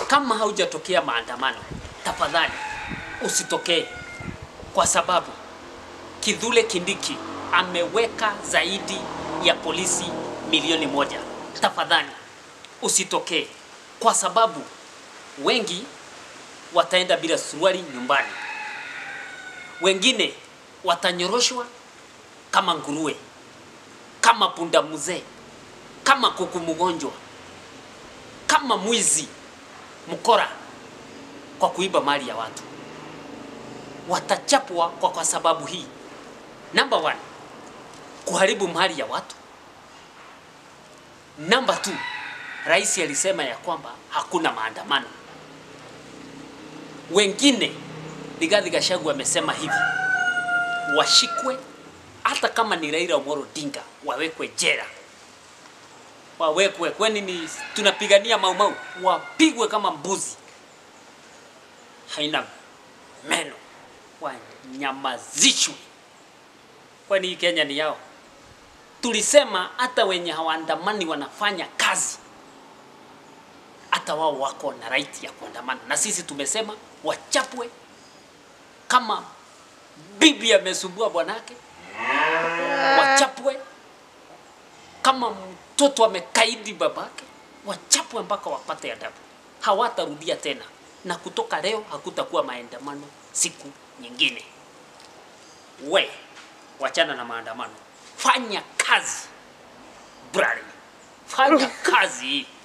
kama haujatokea maandamano, tafadhali usitokee, kwa sababu Kithure Kindiki ameweka zaidi ya polisi milioni moja. Tafadhali usitokee, kwa sababu wengi wataenda bila suruali nyumbani, wengine watanyoroshwa kama nguruwe, kama punda mzee, kama kuku mgonjwa, kama mwizi mkora kwa kuiba mali ya watu. Watachapwa kwa, kwa sababu hii. Number one, kuharibu mali ya watu. Number two, rais alisema ya kwamba hakuna maandamano. Wengine Rigathi Gachagua amesema hivi, washikwe hata kama ni Raila Amolo Odinga wawekwe jela, wawekwe kwani ni tunapigania maumau, wapigwe kama mbuzi haina meno, wanyamazishwe, kwani hii Kenya ni yao. Tulisema hata wenye hawaandamani wanafanya kazi, hata wao wako na right ya kuandamana, na sisi tumesema wachapwe kama bibi amesumbua bwanake, wachapwe kama mtoto amekaidi babake, wachapwe mpaka wapate adabu. Hawatarudia tena, na kutoka leo hakutakuwa maandamano siku nyingine. We wachana na maandamano, fanya kazi brali, fanya kazi.